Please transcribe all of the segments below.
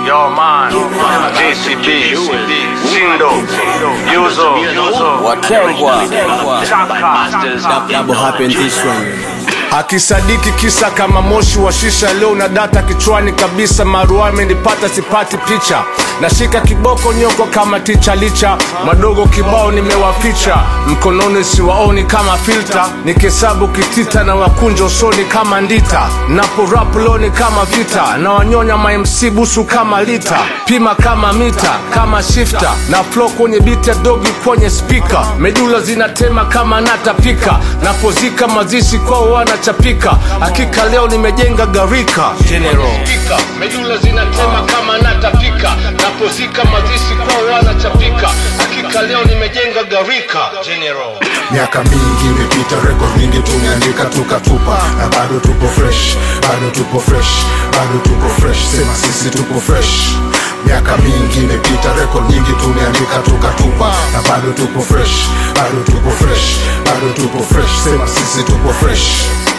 Yo man, JCB, Sindo, Yuzo, Wakengwa Chaka, double happen this one akisadiki kisa kama moshi wa shisha leo na data kichwani kabisa marua amenipata sipati picha nashika kiboko nyoko kama ticha licha madogo kibao nimewaficha mkononi siwaoni kama filta nikihesabu kitita na wakunja usoni kama ndita napo rap loni kama vita na wanyonya mamc busu kama lita pima kama mita kama shifta na flow kwenye biti ya dogi kwenye spika medula zinatema kama natapika napozika mazishi kwao wanachapika hakika leo nimejenga garika General. medula zinatema kama natapika napozika mazishi kwao wanachapika hakika leo nimejenga garika General. miaka mingi imepita rekod nyingi tumeandika tukatupa na bado tupo fresh bado tupo fresh bado tupo fresh sema sisi tupo fresh miaka mingi imepita rekod nyingi tumeandika tukatupa na bado tupo fresh bado tupo fresh bado tupo fresh sema sisi tupo fresh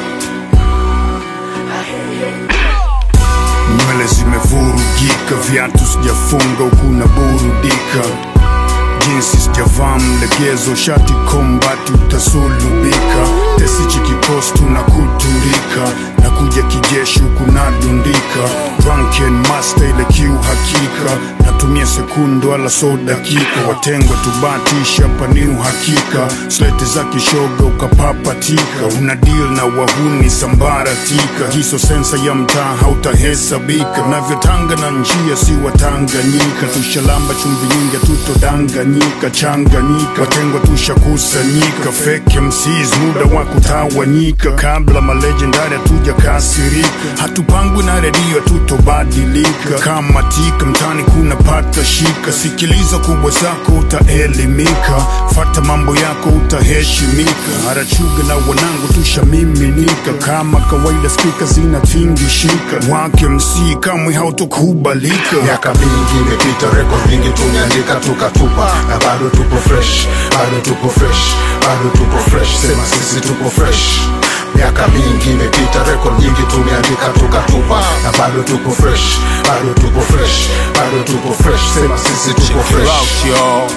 nywele zimevurugika viatu sijafunga huku na burudika jinsi sijavaa mlegezo shati kombati utasulubika tesichi kikostu na kuturika na kuja kijeshi huku nadundika drunken master ile kiu hakika natumia sekundo ala so dakika watengwa tubatisha pani uhakika slete za kishoga ukapapatika una deal na wahuni sambaratika hiso sensa ya mtaa hautahesabika navyotanga na njia si watanganyika tushalamba chumvi nyingi tutodanganyika changanyika watengwa tushakusanyika fake MCs muda wa kutawanyika kabla malejendari hatuja kasirika hatupangwi na redio tutobadilika kama tika mtani kuna pata shika sikiliza kubwa zako utaelimika fata mambo yako utaheshimika harachuga na wanangu tushamiminika kama kawaida spika zinatingishika wake msii kamwe hautokubalika miaka mingi imepita rekod nyingi tumeandika tukatupa na bado tupo fresh bado tupo fresh bado tupo fresh sema sisi tupo fresh miaka mingi imepita rekod nyingi tumeandika tukatupa na bado tupo fresh bado tupo fresh bado tupo fresh sema sisi tupo fresh Route, yo.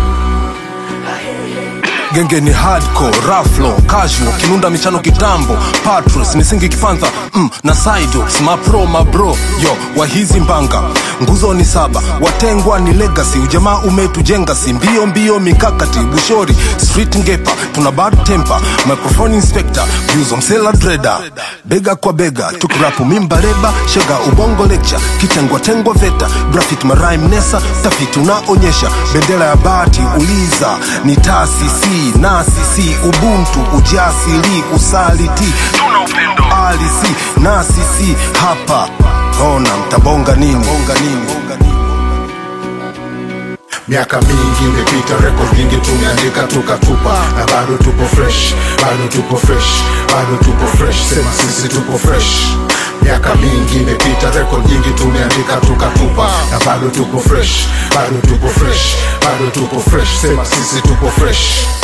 genge ni hardcore raflo casual kinunda michano kitambo patros misingi kifanza mm, na sidos mapro mabro yo wahizi mbanga nguzo ni saba watengwa ni legacy ujamaa umetujenga si mbio mbio mikakati bushori street ngepa tuna bad temper microphone inspector views msela dreda bega kwa bega tukirapu mimba leba shega ubongo lecture kitengwa tengwa veta graphic marime nesa tafiti unaonyesha bendera ya bati uliza ni taasisi nasisi ubuntu ujasiri usaliti tuna upendo alisi nasisi hapa ona mtabonga nini bonga nini miaka mingi imepita rekod nyingi tumeandika tukatupa na bado tupo fresh bado tupo fresh bado tupo fresh sema sisi tupo fresh miaka mingi imepita rekod nyingi tumeandika tukatupa na bado tupo fresh bado tupo fresh bado tupo fresh sema sisi tupo fresh